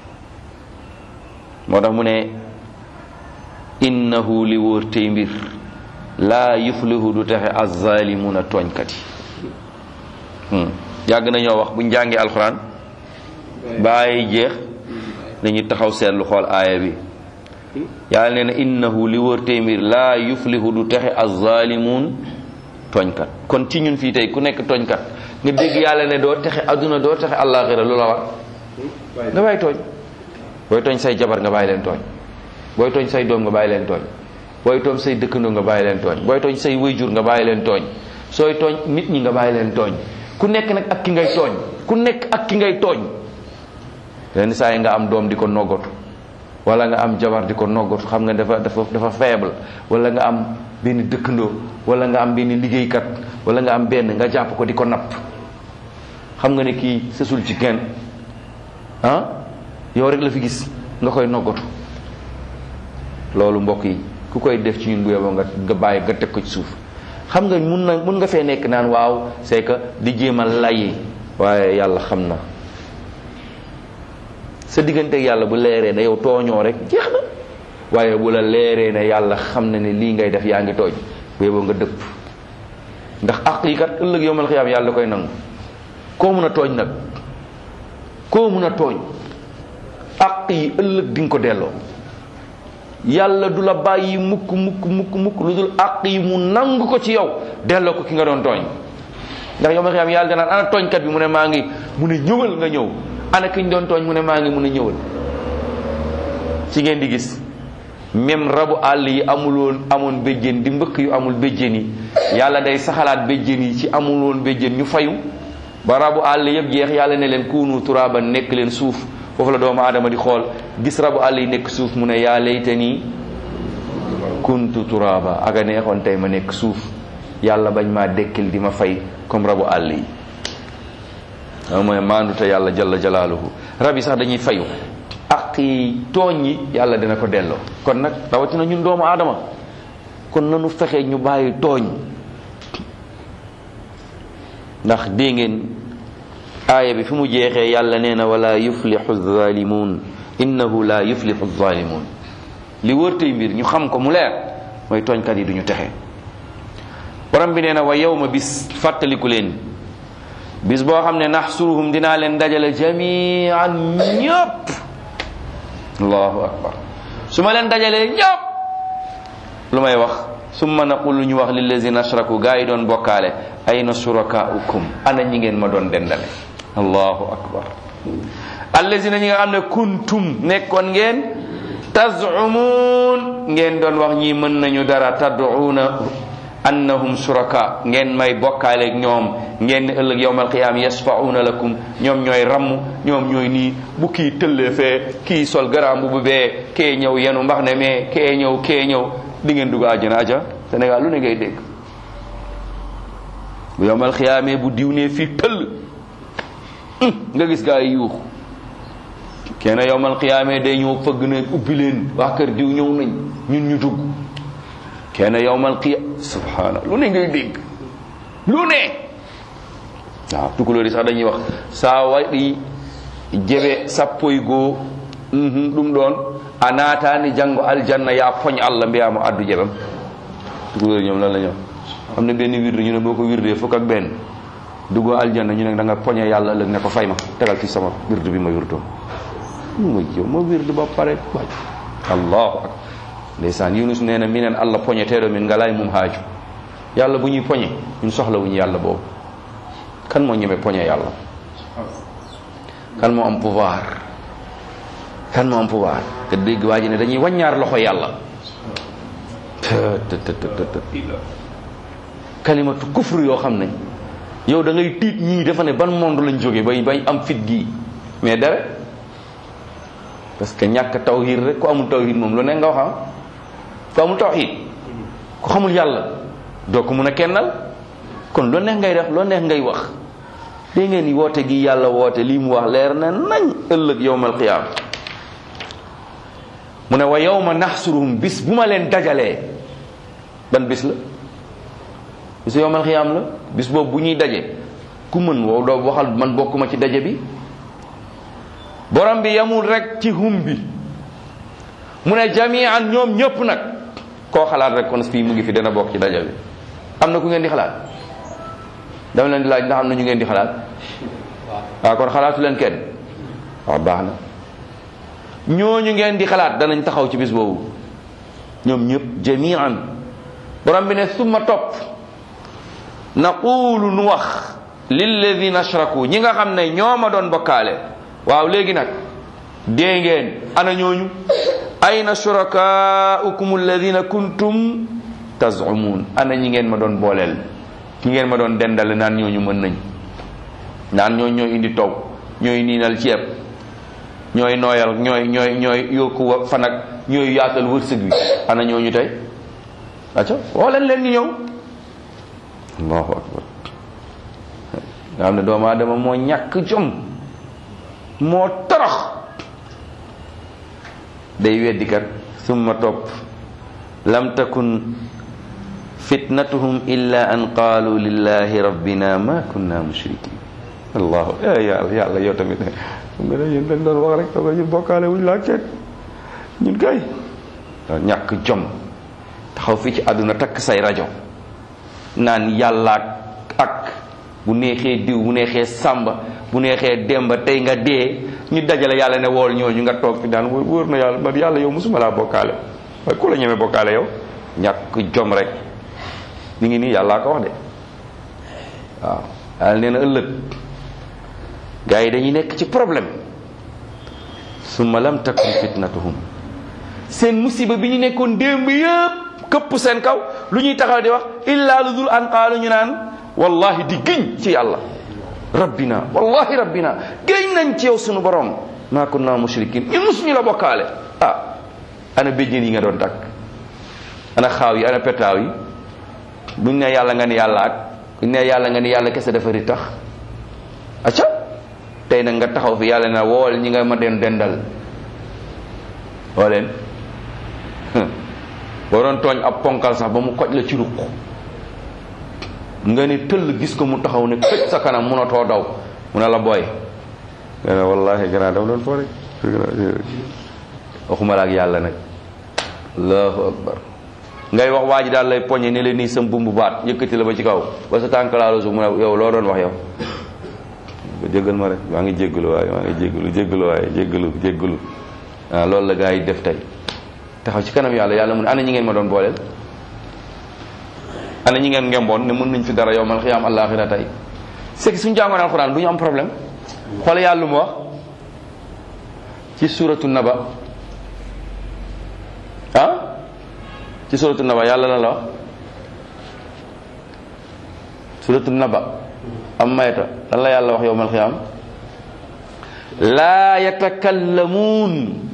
Speaker 1: moo tax mu ne innahu li wóor tey mbir laa yuflihu du texe azzalimuna tooñkat yi yàgg nañoo wax bu njàngee alxuraan bàyyi jeex dañuy taxaw seetlu xool aaya bi yàlla nee na innahu li wóor tey mbir laa yuflihu du texe azzalimun tooñkat kon ci ñun fii tey ku nekk tooñkat nga dégg yàlla ne doo texe adduna doo texe àllaaxira lu la war nga bàyyi tooñ booy tooñ say jabar nga bàyyi leen tooñ booy tooñ say doom nga bàyyi leen tooñ booy tooñ say dëkkandoo nga bàyyi leen tooñ booy tooñ say wayjur nga bàyyi leen tooñ sooy tooñ nit ñi nga bàyyi leen tooñ ku nekk nag ak ki ngay tooñ ku nekk ak ki ngay tooñ lenn saa yi nga am doom di ko noggatu wala nga am jabar di ko noggatu xam nga dafa dafa dafa faible wala nga am benn dëkkandoo wala nga am benn liggéeykat wala nga am benn nga jàpp ko di ko napp xam nga ne kii sësul ci kenn ah yow rek la fi gis nga koy noggatu loolu mbokk yi ku koy def ci ñun bu yeboo nga nga bàyyi nga teg ko ci suuf xam nga mun na mun nga fee nekk naan waaw c'est que di jéem a layi waaye yàlla xam na sa digganteeg yàlla bu leeree ne yow tooñoo rek jeex na waaye bu la leeree ne yàlla xam na ne lii ngay def yaa ngi tooñ bu yeboo nga dëpp ndax àq yi kat ëllëg yowmal xiyaam yàlla da koy nangu koo mun a tooñ nag koo mun a tooñ àq yi ëllëg di nga ko delloo yàlla du la bàyyi mukk mukk mukk mukk lu dul àq yi mu nangu ko ci yow delloo ko ki nga doon tooñ ndax yowmal xiyaam yàlla danaan ana tooñkat bi mu ne maa ngi mu ne ñëwal nga ñëw ana ki ñu doon tooñ mu ne maa ngi mun a ñëwal ci ngeen di gis même rabu àll yi amuloon amoon béjjén di mbëkk yu amul béjjén yi yàlla day saxalaat béjjén yi ci amuloon béjjén ñu fayu ba rabu àll yëpp jeex yàlla ne leen kuunu turaaban nekk leen suuf foofu la doomu aadama di xool gis rabu àll yi nekk suuf mu ne yaa laytani kuntu turaaba aga neexoon tey ma nekk suuf yàlla bañ maa dekkil di ma fay comme rabu àll yi waaw mooy maandu te yàlla jalla jalaaluhu rab yi sax dañuy fayu ak yi tooñ yi yàlla dina ko delloo kon nag rawatina ñun doomu aadama kon nanu fexe ñu bàyyi tooñ ndax dégg ngeen aaya bi fi mu jeexee yàlla nee na wala yuflixu zalimun innahu la yuflixu zalimun li wërtey mbir ñu xam ko mu leer mooy tooñkat yi duñu texe borom bi nee na wa yawma bis fàttaliku leen bis boo xam ne naxsuruhum dinaa leen dajale jamian ñëpp allahu akbar su ma leen dajalee ñëpp lu may wax summa naqulu ñu wax lillazina ashraku gaa yi doon bokkaale ayna surakaukum ana ñi ngeen ma doon dendale allahu akbar allazina ñi nga xam ne kuntum nekkoon ngeen tazumun ngeen doon wax ñi mën nañu dara tad'una annahum suraka ngeen may bokkaale ak ñoom ngeen ne ëllëg yawmal qiyaam yasfauna lakum ñoom ñooy ramm ñoom ñooy nii bu kii tëllee fee kii sol garaam bu bee kee ñëw yenu mbax ne mais kee ñëw kee ñëw di ngeen dugg àjjana aja Sénégal lu ne ngay dégg bu yawmal qiyaamee bu diw nee fii tëll nga gis gaa yi yuux kenn yawmal qiyaamee day ñëw fëgg ne ubbi leen waa kër diw ñëw nañ ñun ñu dugg kenn yawmal qiyaam subhaana lu ne ngay dégg lu ne waaw tukulóor yi sax dañuy wax saa waɗi jeɓe sappo e goo ɗum ɗon a naatani janngo aljanna ya poñ allah mbiyamo addu jeɓam tukulóor yi ñoom lan la ñoom am na benn wirde ñu ne boo ko wirdee fukk ak benn duggoo aljanna ñu ne da nga poñe yàlla ëllëg ne ko fay ma tegal fi sama wirde bi ma wirdoo ma yow ma wirde ba pare waaj allahu akbar ndeysaan yunus nee na minen allah poñeteɗo min ngala e mum haaju yàlla bu ñuy poñe ñun soxla wuñu yàlla boobu kan moo ñeme poñe yàlla kan moo am pouvoir kan moo am pouvoir te dégg waa ji ne dañuy waññaar loxo yàlla kalimatu kufru yoo xam nañ yow da ngay tiit ñii dafa ne ban monde lañ jóge bay bay am fit gii mais dara parce que ñàkk tawhid rek ku amul tawhid moom lu ne nga wax ku amul tawhid ku xamul yàlla doo ko mun a kennal kon loo neex ngay def loo neex ngay wax dégg ngeen ni woote gi yàlla woote lii mu wax leer na nañ ëllëg yowmal qiyaam mu ne wa yawma naxsuruhum bis bu ma leen dajalee ban bis la bisu yowmal qiyaam la bis boobu bu ñuy daje ku mën wow doo waxal man bokkuma ci daje bi borom bi yamul rek ci hum bi mu ne jamian ñoom ñëpp nag koo xalaat rek kon fii mu ngi fi dana bokk ci daje bi am na ku ngeen di xalaat dama leen di laaj ndax am na ñu ngeen di xalaat waaw kon xalaatu leen kenn waaw baax na ñooñu ngeen di xalaat danañ taxaw ci bis boobu ñoom ñëpp jamian borom bi ne summa topp naqulu nu wax lilladina ashraku ñi nga xam ne ñoo ma doon bokkaale waaw léegi nag dee ngeen ana ñooñu ayna shurakaukum alladina kuntum tazumun ana ñi ngeen ma doon booleel ñi ngeen ma doon dendale naan ñooñu mën nañ naan ñooñu ñooy indi taw ñooy niinal ceeb ñooy nooyal ñooy ñooy ñooy yokku fan ak ñooy yaatal wërsëg bi ana ñooñu tey acca woo leen leen ñu ñëw allahu akbar nga xam ne doomu aadama moo ñàkk jom moo torox day weddi kat summa topp lam takun fitnatuhum illa an qaalu lillahi rabbina ma kunna mushrikin allahu yàlla yàlla yow tamit xam nga ne yéen dañ doon wax rek toga ñun bokkaale wuñ laa kenn ñun kay waaw ñàkk jom taxaw fii ci àdduna takk say rajo naan yàlla ak bu neexee diw bu neexee sàmba bu neexee demba tey nga dee ñu dajale yàlla ne wool ñooñu nga toog fi daan wóor na yàlla man yàlla yow musuma laa bokkaale waaye ku la ñemee bokkaale yow ñàkk jom rek mi ngi nii yàllaa ko wax de waaw yàlla nee na ëllëg gars yi dañuy nekk ci problème summa lam takun fitnatuhum seen musiba bi ñu nekkoon démb yëpp këpp seen kaw lu ñuy taxaw di wax illa lu dul an qaalu ñu naan wallahi di giñ ci yàlla rabbina wallahi rabbina géñ nañ ci yow sunu borom maa kunna mushrikin ñu musuñu la bokkaale ah ana béjjén yi nga doon takk ana xaaw yi ana petaaw yi buñ ne yàlla nga ni yàlla ak buñ ne yàlla nga ni yàlla kese dafa ri tax acca tey nag nga taxaw fi yàlla na wool ñi nga ma den dendal woo leen boo doon tooñ ab ponkal sax ba mu koj la ci ruq nga ni tëll gis ko mu taxaw ne këj sa kanam munatoo daw mu ne la booy nga ne wallahi gannaaw dama doon foo rek waxuma la ak yàlla nag allahu akbar ngay wax waa ji daal lay poñe ne leen nii sam bumbu baat yëkkati la ba ci kaw ba sa tànk laalu su mu ne yow loo doon wax yow ba jéggal ma rek maa ngi jéggalu waaye maa ngi jéggalu jéggalu waaye jéggalu jéggalu ah loolu la gaa yi def tey taxaw ci kanam yàlla yàlla mu ne ana ñi ngeen ma doon booleel ana ñi ngeen ngemboon ne mën nañ fi dara yow man xiyaam àllaaxira tey c'est que suñu jàngoon alxuraan du ñu am problème xool yàlla lu mu wax ci suratu naba ah ci suratu naba yàlla la la wax suratu naba am mayta lan la yàlla wax yowmal xiyaam laa yatakallamuun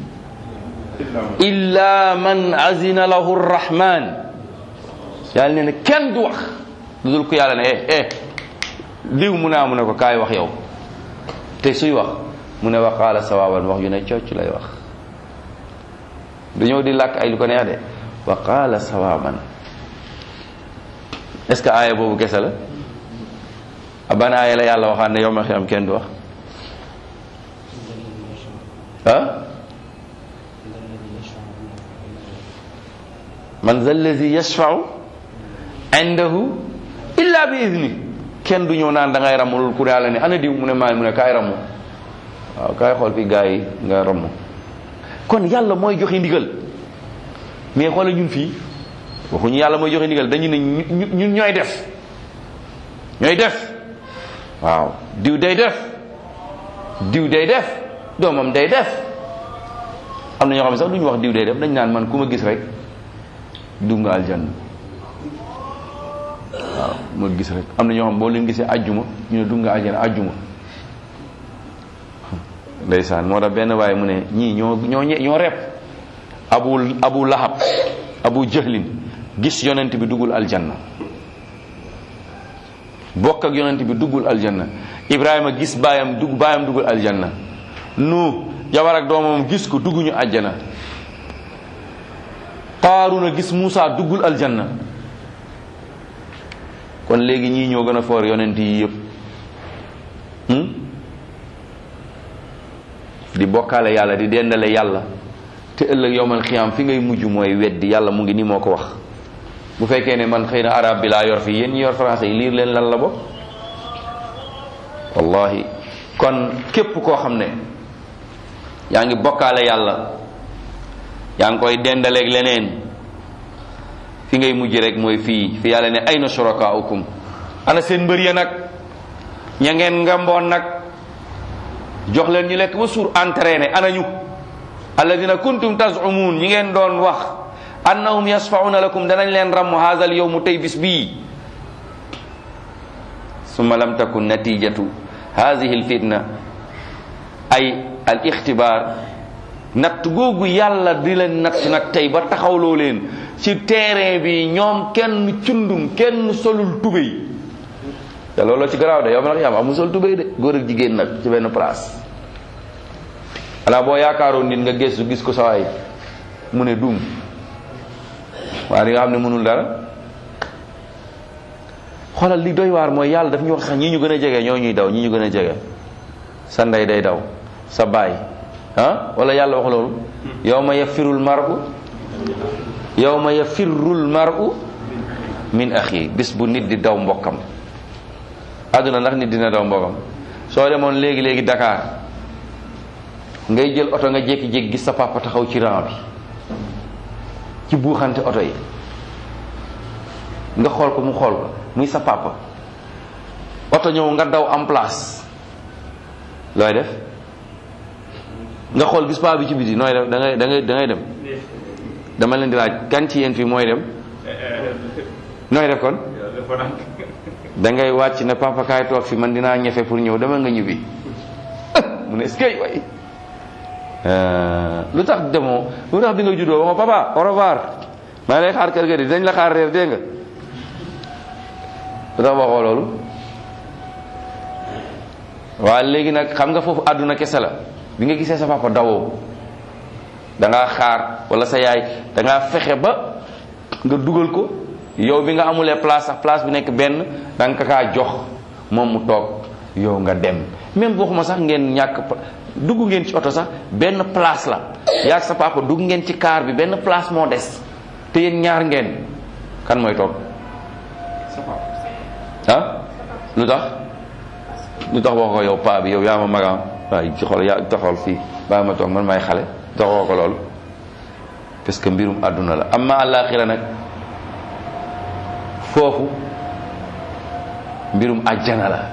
Speaker 1: illa man azina lahu rrahman yàlla nee na kenn du wax lu dul ko yàlla ne eh eh diw mu ne mu ne ko kaay wax yow te suy wax mu ne waqaala sawaaban wax yu ne cocc lay wax du ñëw di làkk ay lu ko neex de waqaala sawaaban est ce que aaya boobu kese la ban aaya la yàlla waxaat ne yow ma xiyam kenn du wax ah man za allazi yashfau indahu illa bi idni kenn du ñëw naan da ngay ramul ku yàlla ne ana diw mu ne maa mu ne kaay ramu waaw kaay xool fi gars yi nga ramu kon yàlla mooy joxe ndigal mais xoola ñun fii waxuñu yàlla mooy joxe ndigal dañu ne ñun ñooy def ñooy def waaw diw day def diw day def doomam day def am na ñoo xam ne sax duñu wax diw day def dañ naan man ku ma gis rek dugg nga aljanna waaw ma gis rek am na ñoo xam boo leen gisee ajjuma ñu ne dugg nga aljanna ajjuma ndeysaan moo tax benn waaye mu ne ñii ñoo ñoo ñoo rep abu abu lahab abu jahlin gis yonent bi duggul aljanna bokk ak yonent bi duggul aljanna ibrahima gis baayam dugg baayam duggul aljanna nu jabar ak doomam gis ko dugguñu aljanna qaaruna gis Muusa duggul aljanna kon léegi ñii ñoo gën a foor yonent yi yëpp di bokkaale yàlla di dendale yàlla te ëllëg yowmal xiyaam fi ngay mujj mooy weddi yàlla mu ngi ni moo ko wax bu fekkee ne man xëy na arab bi laa yor fii yéen ñi yor français yi liir leen lan la bokk wallahi kon képp koo xam ne yaa ngi bokkaale yàlla yaa ngi koy dendaleeg leneen fi ngay mujj rek mooy fii fi yàlla ne ayna shurakaaukum ana seen mbër ya nag ña ngeen ngamboon nag jox leen ñu lekk ba suur entraîné ana ñu alladina kuntum tazumuun ñi ngeen doon wax annahum yasfauna lakum danañ leen ramm haazal yowmu tey bis bii summa lam takun natijatu haadihi lfitna ay al ixtibaar natt googu yàlla di leen natt nag tey ba taxawloo leen ci terrain bi ñoom kenn cundum kenn solul tubéy te looloo ci garaaw de yow ma nag yam amul sol tubéy de góor ak jigéen nag ci benn place xanaa boo yaakaaroon nit nga gëstu gis ko sawaay mu ne duum waaye di nga xam ne mënul dara xoolal li doy waar mooy yàlla daf ñu wax sax ñii ñu gën a jege ñoo ñuy daw ñii ñu gën a jege sa ndey day daw sa baay ah wala yàlla wax loolu yawma yafirul mar'u yawma yafirul mar'u min axi bis bu nit di daw mbokkam àdduna ndax nit dina daw mbokkam soo demoon léegi léegi Dakar ngay jël oto nga jékki-jékki gis sa papa taxaw ci rang bi ci buuxante oto yi nga xool ko mu xool ko muy sa papa oto ñëw nga daw en place looy def nga xool gis paa bi ci biti nooy def da ngay da ngay da ngay dem dama leen di laaj kan ci yéen fii mooy dem nooy def kon da ngay wàcc ne papa kaay toog fi man dinaa ñefe pour ñëw dama nga ñibbi mu ne est-ce que way lu tax demoo lu tax bi nga juddoo waxoo papa au revoir maa lay xaar kër ga di dañ la xaar reer dégg nga lu tax waxoo loolu waaw léegi nag xam nga foofu àdduna kese la bi nga gisee sa papa dawoo da ngaa xaar wala sa yaay da ngaa fexe ba nga dugal ko yow bi nga amulee place sax place bu nekk benn da nga kaa jox moom mu toog yow nga dem même waxuma sax ngeen ñàkk dugg ngeen ci oto sax benn place la yaa sa papa dugg ngeen ci car bi benn place moo des te yéen ñaar ngeen kan mooy toog ah lu tax lu tax wax ko yow paa bi yow yaa ma magam waaye ci xool yaa taxawal fii baa ma toog man may xale taxawoo ko loolu parce que mbirum àdduna la amma àllaaxira nag foofu mbirum àjjana la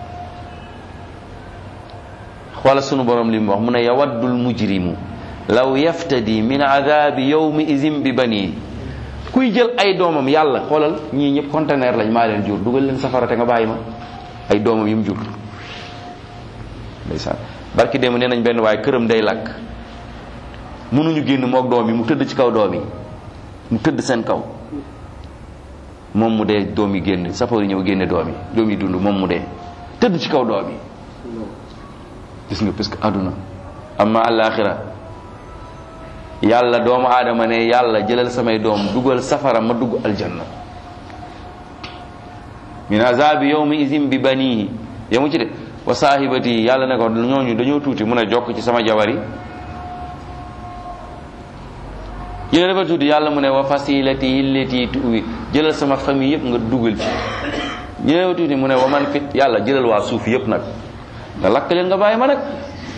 Speaker 1: xoola sunu borom li mu wax mu ne yawaddul mujrimu law yaftadi min adabi yawmi izin bi banii kuy jël ay doomam yàlla xoolal ñii ñëpp conteneur lañ maa leen jur dugal leen safara te nga bàyyi ma ay doomam yi mu jur ndeysaan barki démb nee nañ benn waaye këram day lakk mënuñu génn moog doom yi mu tëdd ci kaw doom yi mu tëdd seen kaw moom mu dee doom yi génn safar yi ñëw génne doom yi doom yi dund moom mu dee tëdd ci kaw doom yi gis nga parce que àdduna amma àllaaxira yàlla doomu aadama ne yàlla jëlal samay doom dugal safara ma dugg aljanna min azabi yawmi izin bi banihi yamu ci de wa saahibati yàlla ne ko ñooñu dañoo tuuti mun a jokk ci sama jabar yi yéen dafa tuuti yàlla mu ne wa fasilati illati tuwi jëlal sama famille yëpp nga dugal ci yéen dafa tuuti mu ne wa man fit yàlla jëlal waa suuf yëpp nag nga lakk leen nga bàyyi ma nag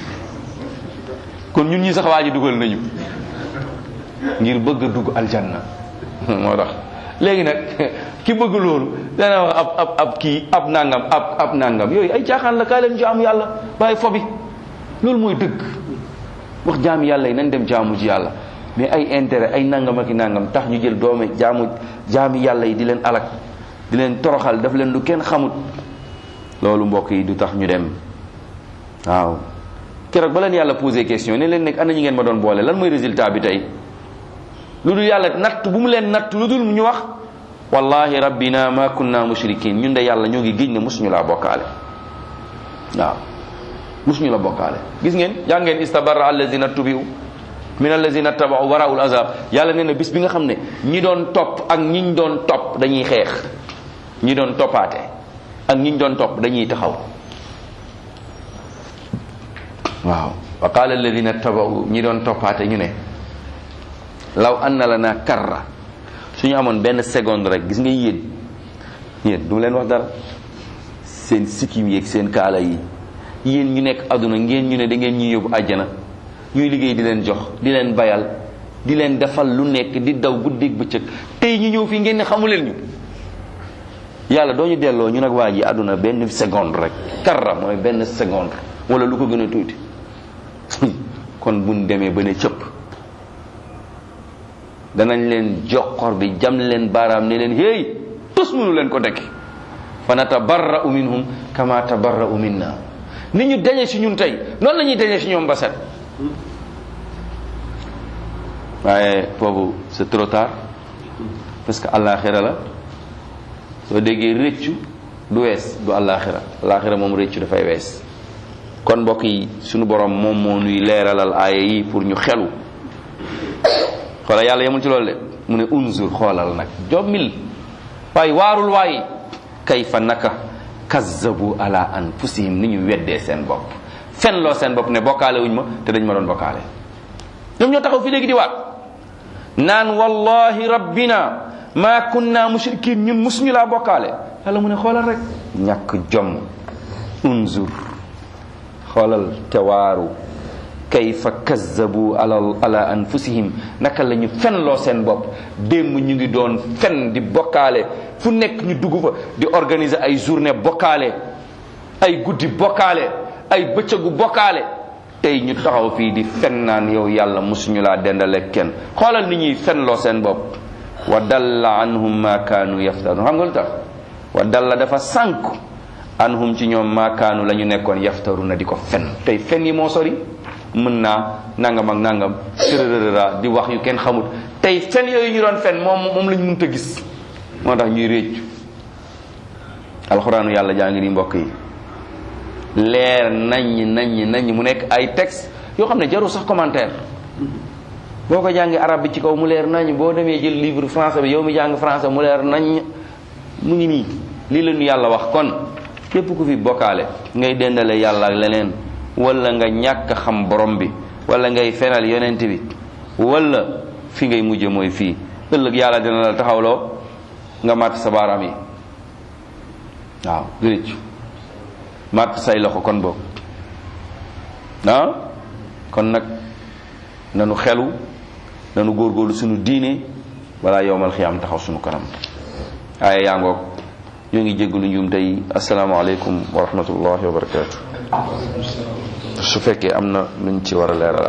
Speaker 1: kon ñun ñi sax waa ji dugal nañu ngir bëgg a dugg aljanna moo tax léegi nag ki bëgg loolu dana wax ab ab ab kii ab nangam ab ab nangam yooyu ay caaxaan la kaa leen jaamu yàlla bàyyi fobi loolu mooy dëgg wax jaamu yàlla yi nañ dem jaamu ji yàlla mais ay intérêt ay nangam ak i nangam tax ñu jël doome jaamu jaami yàlla yi di leen alak di leen toroxal daf leen lu kenn xamut loolu mbokk yi du tax ñu dem waaw keroog ba leen yàlla posé question ne leen nekk ana ñi ngeen ma doon boole lan mooy résultat bi tey lu dul yàlla natt bu mu leen natt lu dul ñu wax wallahi rabbina ma kunna mushrikin ñun de yàlla ñoo ngi géej ne musuñu laa bokkaale waaw musuñu la bokkaale gis ngeen yaa ngeen istabarra allazina tubiu min allazina tabau waraul azab yàlla nee na bis bi nga xam ne ñi doon topp ak ñiñ doon topp dañuy xeex ñi doon toppaate ak ñiñ doon topp dañuy taxaw waaw wa qala alladina tabau ñi doon toppaate ñu ne law anna lana karra suñu amoon benn seconde rek gis nga yéen yéen du leen wax dara seen sikkim yeeg seen kaala yi yéen ñu nekk aduna ngeen ñu ne da ngeen ñuy yóbbu àjjana ñuy liggéey di leen jox di leen bayal di leen defal lu nekk di daw guddeeg bëccëg tey ñu ñëw fii ngeen ne xamu leen ñu yàlla doo ñu delloo ñu nag waa ji àdduna benn seconde rek karra mooy benn seconde wala lu ko gën a tuuti kon buñ demee ba ne cëpp danañ leen joxor bi jam leen baaraam ne leen hey tus mënu leen ko dekki fa natabarra'u minhum kama tabarra'u minna ni ñu dañe si ñun tey noonu la ñuy dañe si ñoom ba set waaye foofu c'est trop tard parce que àllaaxira la soo déggee rëccu du wees du àllaaxira àllaaxira moom rëccu dafay wees kon mbokk yi sunu borom moom moo nuy leeralal aaya yi pour ñu xelu xoola yàlla yemul ci loolu de mu ne unzur xoolal nag jommil waaye waarul waay kayfa naka kazzabu ala anfusihim ni ñu weddee seen bopp fen loo seen bopp ne bokkaale wuñ ma te dañ ma doon bokkaale ñoom ñoo taxaw fi léegi di waat naan wallahi rabbina ma kunna mushrikin ñun musuñu laa bokkaale yàlla mu ne xoolal rek ñàkk jom unzur xoolal te waaru kayfa kazzabu ala ala anfusihim naka la ñu fen loo seen bopp démb ñu ngi doon fen di bokkaale fu nekk ñu dugg fa di organiser ay journée bokkaale ay guddi bokkaale ay bëccëgu bokkaale tey ñu taxaw fii di fen naan yow yàlla musuñu laa dendale kenn xoolal ni ñuy fen loo seen bopp wa dalla anhum ma kaanu yaftarun xam nga lu tax wa dalla dafa sànk anhum ci ñoom maakaanu la ñu nekkoon yaftaru na di ko fen tey fen yi moo sori mën naa nangam ak nangam tërërëra di wax yu kenn xamut tey fen yooyu ñu doon fen moom moom lañ mënta gis moo tax ñuy réccu alxuraanu yàlla jaa ngi ni mbokk yi leer naññ naññ naññ mu nekk ay texte yoo xam ne jarul sax commentaire boo ko jàngi arab bi ci kaw mu leer nañ boo demee jël livre français bi yow mi jàng français mu leer nañ mu ngi nii lii la ñu yàlla wax kon képp ku fi bokkaale ngay dendale yàlla ak leneen wala nga ñàkk xam borom bi wala ngay fenal yonent bi wala fi ngay mujje mooy fii ëllëg yàlla dina la taxawloo nga màtt sa baaraam yi waaw du rëcc màtt say loxo kon boobu ah kon nag nanu xelu nanu góorgóorlu suñu diine balaa yowmal xiyaam taxaw suñu kanam aaya yaa ngoog ñoo ngi jéggalu njuum tey asalaamaaleykum wa rahmatullahi wa barakaatu su fekkee am na luñ ci war a leeral